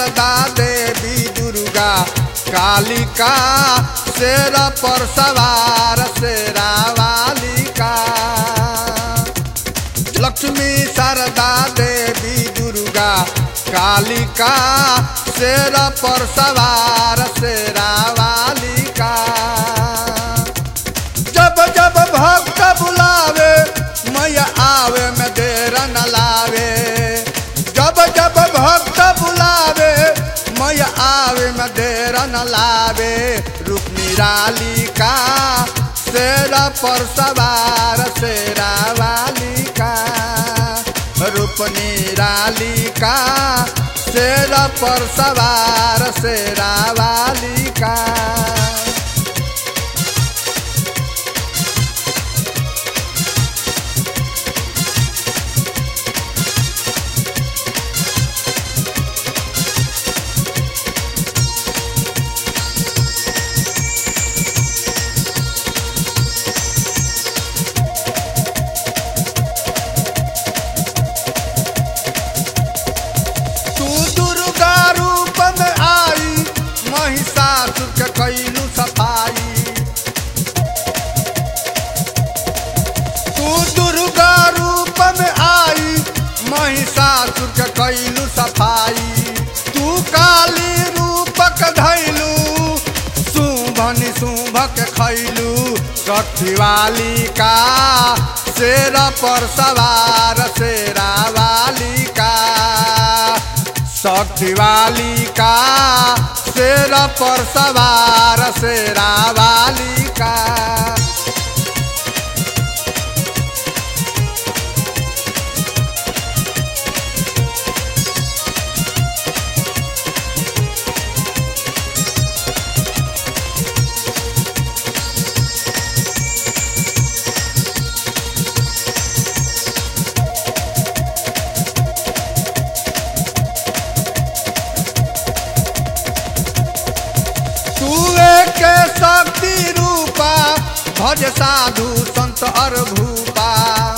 शारदा देवी दुर्गा कालिका शेर पर सवार शेरा वालिका लक्ष्मी शारदा देवी दुर्गा कालिका शेर पर सवार शेरा वालिका जब जब भक्त बुलावे मैया आवे में देर न लावे जब जब भक्त बुलावे मैया आवे में देर न लावे रूप निरालिका शेर पर सवार शेरा वालिका रूप निरालिका शेर पर सवार शेरा वालिका तू दुर्गा रूप में आई महिषासुर के कैलू सफाई तू दुर्गा रूप में आई महिषासुर के कैलू सफाई तू काली रूपक धैलू शुंभनि शुंभक खैलू सठिवाली का शेर पर सवार शेरा वालिका सठिवाली का शेर पर सवार शेरा वालिका तू एक शक्ति रूपा भज साधु संत अर भूपा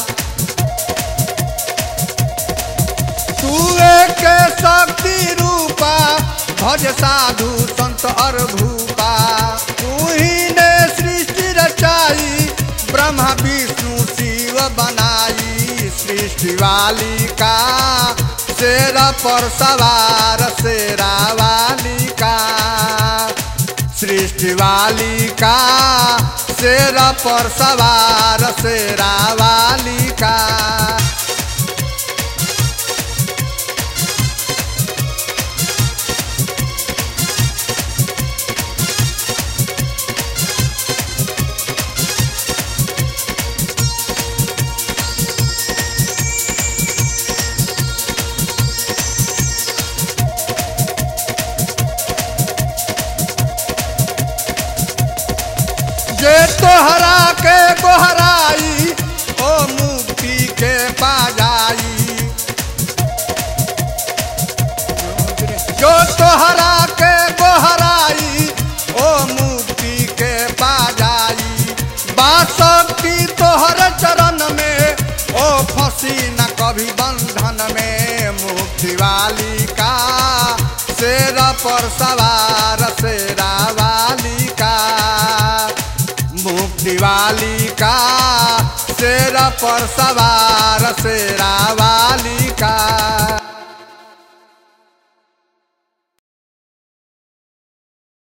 तू एक शक्ति रूपा भज साधु संत अर भूपा तू ही ने सृष्टि रचाई ब्रह्मा विष्णु शिव बनाई सृष्टि वालिका शेर पर सवार शेरा वालिका सृष्टि वालिका शेर पर सवार शेरा वालिका जे तोहरा के गोहराई ओ मुक्ति के पाजाई जो तोहरा के गोहराई ओ मुक्ति के पाजाई बासक्ति तोहर चरण में ओ फंसी न कभी बंधन में मुक्ति वालिका शेर पर सवार शेरा वालिका मुक्ति वालिका शेर पर सवार